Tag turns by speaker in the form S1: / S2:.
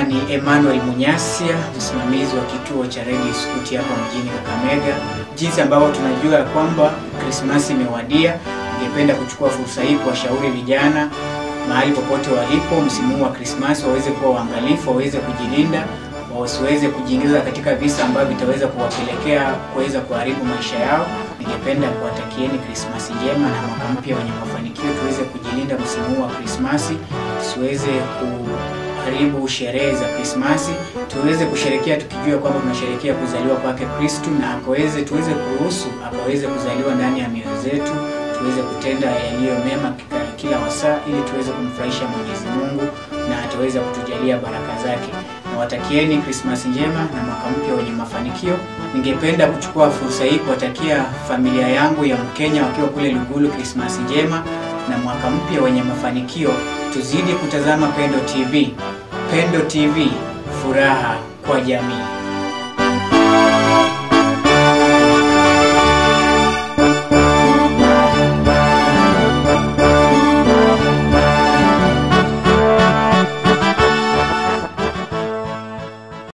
S1: ni Emmanuel Munyasia, msimamizi wa kituo cha Radio Scout hapa mjini Kakamega. Jinsi ambavyo tunajua ya kwamba Krismasi imewadia, ningependa kuchukua fursa hii kuwashauri vijana mahali popote walipo msimu huu wa Krismasi waweze kuwa waangalifu, waweze kujilinda, wasiweze kujiingiza katika visa ambavyo vitaweza kuwapelekea kuweza kuharibu maisha yao. Ningependa kuwatakieni Krismasi njema na mwaka mpya wenye mafanikio. Tuweze kujilinda msimu huu wa Krismasi, tusiweze kuharibu sherehe za Krismasi, tuweze kusherekea tukijua kwamba tunasherekea kuzaliwa kwake Kristu, na akaweze tuweze kuruhusu akaweze kuzaliwa ndani ya mioyo zetu, tuweze kutenda yaliyo mema kika- kila wasaa, ili tuweze kumfurahisha Mwenyezi Mungu na ataweza kutujalia baraka zake. Nawatakieni Krismasi njema na mwaka mpya wenye mafanikio. Ningependa kuchukua fursa hii kuwatakia familia yangu ya Mkenya wakiwa kule Lugulu Krismasi njema na mwaka mpya wenye mafanikio. Tuzidi kutazama Pendo TV. Pendo TV, furaha kwa jamii.